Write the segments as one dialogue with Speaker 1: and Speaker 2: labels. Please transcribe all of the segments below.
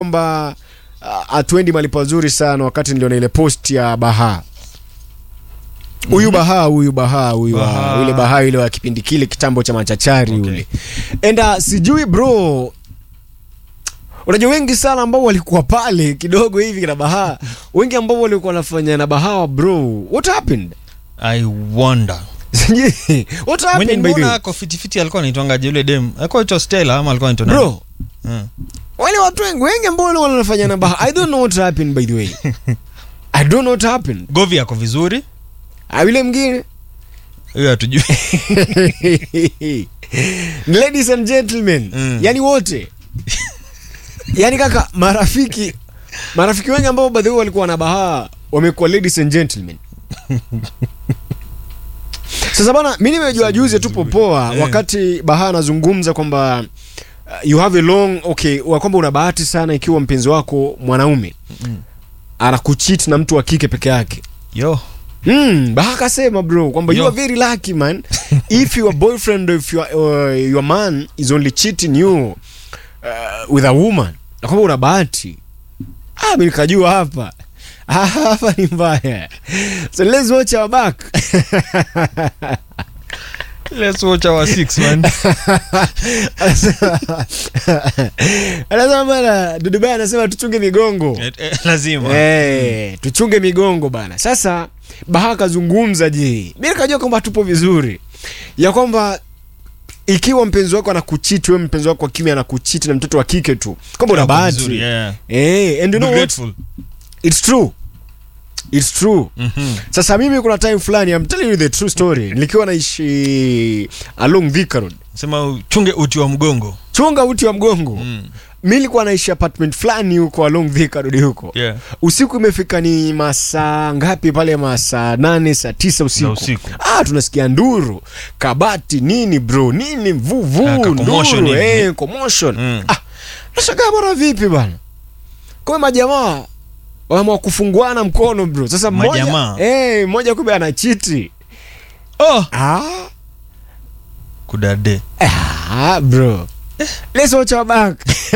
Speaker 1: kwamba hatuendi mali pazuri sana wakati niliona ile post ya Baha huyu Baha huyu Baha huyu wa-
Speaker 2: Baha.
Speaker 1: yule Baha yule wa kipindi kile kitambo cha machachari
Speaker 2: Okay.
Speaker 1: yule enda sijui bro unajua wengi sana ambao walikuwa pale kidogo hivi na Baha wengi ambao walikuwa wanafanya na Baha bro what happened
Speaker 2: i wonder
Speaker 1: Sijui. what
Speaker 2: mwenye
Speaker 1: happened by the
Speaker 2: nimeona
Speaker 1: way
Speaker 2: ako fitifiti alikuwa anaitwangaje yule dem alikuwa aitwa stella ama alikuwa anaitwa nani?
Speaker 1: bro
Speaker 2: Mm.
Speaker 1: wale watu wengi wengi ambao walikuwa wanafanya na Baha I don't know what happened by the way I don't know what happened
Speaker 2: govi ako vizuri
Speaker 1: Ah, yule mwingine
Speaker 2: huyo hatujui
Speaker 1: ladies and gentlemen
Speaker 2: Mm.
Speaker 1: yani wote yani kaka marafiki marafiki wengi ambao baadhi walikuwa na bahaa wamekuwa ladies and gentlemen sasa bana mi nimejua juzi tu popoa
Speaker 2: Eh.
Speaker 1: wakati bahaa anazungumza kwamba uh, you have a long okay wa kwamba una bahati sana ikiwa mpenzi wako mwanaume anakuchit na mtu wa kike peke yake
Speaker 2: yo
Speaker 1: Mm, Baha kasema bro kwamba you
Speaker 2: Yo.
Speaker 1: are very lucky man if your boyfriend or if your, uh, your man is only cheating you uh, with a woman na kwamba una bahati ah, mi nikajua hapa Ah, hapa ni mbaya so let's watch our back
Speaker 2: let's watch our six man
Speaker 1: anasema bana Dudubai anasema tuchunge migongo
Speaker 2: Eh, eh, lazima
Speaker 1: Eh, tuchunge migongo bana. Sasa Baha kazungumza je, mi nikajua kwamba tupo vizuri, ya kwamba ikiwa mpenzi wako anakuchiti, wewe mpenzi wako wa kiume anakuchiti na mtoto wa kike tu, kwamba una
Speaker 2: Ako
Speaker 1: bahati
Speaker 2: vizuri, yeah.
Speaker 1: eh, and you
Speaker 2: Be
Speaker 1: know what?
Speaker 2: grateful.
Speaker 1: It's true, it's true.
Speaker 2: Mhm.
Speaker 1: Sasa mimi kuna time fulani, I'm telling you the true story, nilikuwa naishi along Thika Road,
Speaker 2: sema uchunge uti wa mgongo
Speaker 1: chunga uti wa mgongo
Speaker 2: Mm.
Speaker 1: mi nilikuwa naishi apartment fulani huko along Thika Road huko
Speaker 2: Yeah.
Speaker 1: usiku imefika ni masaa ngapi pale masaa nane saa tisa usiku,
Speaker 2: Za usiku.
Speaker 1: Ah, tunasikia nduru kabati nini bro nini vuvu
Speaker 2: Ah, ka commotion
Speaker 1: nduru
Speaker 2: hivi.
Speaker 1: eh, commotion
Speaker 2: Mm.
Speaker 1: ah, nashangaa bwana vipi bana kwa majamaa wameamua kufunguana mkono bro sasa mmoja
Speaker 2: Majamaa?
Speaker 1: eh, mmoja kumbe anachiti
Speaker 2: oh
Speaker 1: ah,
Speaker 2: kudade
Speaker 1: ah, bro let's watch our back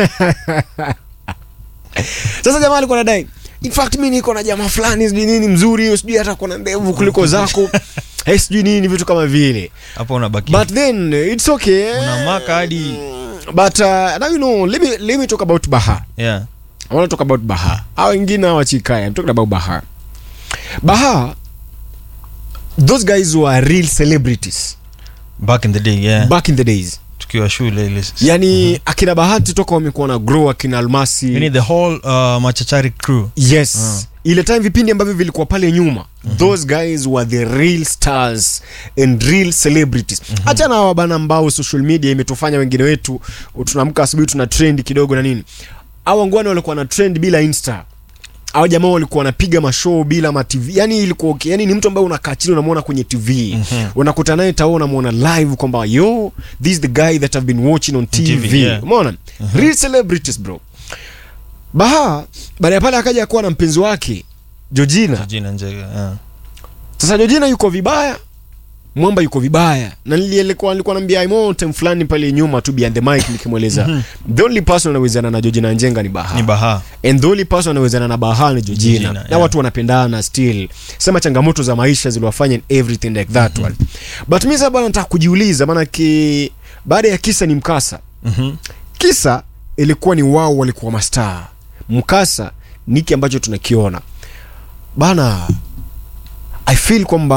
Speaker 1: sasa jamaa alikuwa anadai in fact mi niko na jamaa fulani sijui nini mzuri sijui hata kuna ndevu kuliko zako hey, sijui nini vitu kama vile
Speaker 2: hapo unabaki
Speaker 1: but then it's okay
Speaker 2: Unamaka hadi-
Speaker 1: but uh, now you know let me, let me talk about baha
Speaker 2: yeah
Speaker 1: I want to talk about baha hao wengine hawa chikaya I'm talking about baha baha those guys were real celebrities
Speaker 2: back in the day yeah
Speaker 1: back in the days
Speaker 2: tukiwa shule ile
Speaker 1: yani akina bahati toka wamekuwa na grow akina almasi
Speaker 2: yani the whole uh, machachari crew
Speaker 1: yes
Speaker 2: Ah.
Speaker 1: ile time vipindi ambavyo vilikuwa pale nyuma those guys were the real stars and real celebrities hacha na hawa bana ambao social media imetufanya wengine wetu tunaamka asubuhi tuna trend kidogo na nini au wangwana walikuwa na trend bila insta au jamaa walikuwa wanapiga mashow bila ma TV yani ilikuwa okay. yani ni mtu ambaye unakaa chini unamwona kwenye TV
Speaker 2: Mhm.
Speaker 1: unakuta naye tao unamwona live kwamba yo this is the guy that I've been watching on TV,
Speaker 2: TV, yeah.
Speaker 1: umeona real celebrities bro Baha baada ya pale akaja kuwa na mpenzi wake Georgina
Speaker 2: jina njega yeah.
Speaker 1: sasa Georgina yuko vibaya mwamba yuko vibaya na nilikuwa nilikuwa naambia Imo time fulani pale nyuma tu behind the mic nikimweleza the only person anawezana na Georgina Njenga ni Baha
Speaker 2: ni baha
Speaker 1: and the only person anawezana na Baha ni Georgina
Speaker 2: Georgina,
Speaker 1: na
Speaker 2: yeah.
Speaker 1: watu wanapendana still sema changamoto za maisha ziliwafanya and everything like that one but mimi sasa bwana nataka kujiuliza maana ki baada ya kisa ni mkasa
Speaker 2: Mhm.
Speaker 1: kisa ilikuwa ni wao walikuwa mastaa mkasa niki ambacho tunakiona bana i feel kwamba